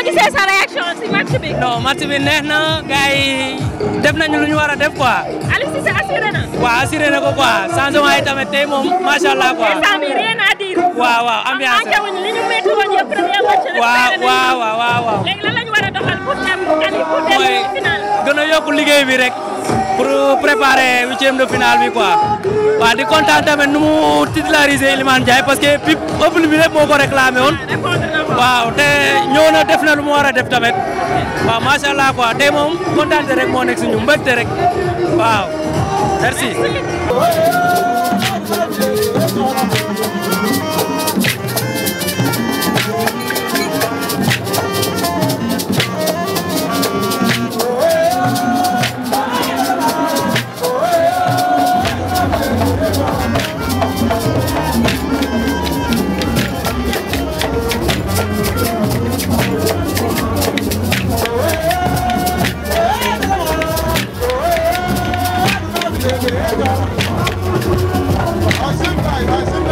gisee sa réaction si match bi. non match bi neex na gars yi def nañu lu ñu war a def quoi. Aliou Cissé assuré na. waaw assuré na ko quoi changement yi tamit tey moom macha allah quoi. instant bi rien à dire. waaw waaw ambiance am wuñu li ñu métti woon yëpp premier match rek. waaw waaw waaw waaw. léegi lan la ñu war a doxal pour dem quali pour dem mooy final. gën a yokk liggéey bi rek pour préparer huitième de finale bi quoi. waaw di kontaan tamit nu mu titulariser Iliman Ndiaye parce que pip peuple bi lépp moo ko réclamé woon. waaw te ñëw na def na lu mu war a def tamit. waaw macha allah quoi tey moom kontaan rek moo nekk suñu mbégte rek waaw merci. I said, guys, I said,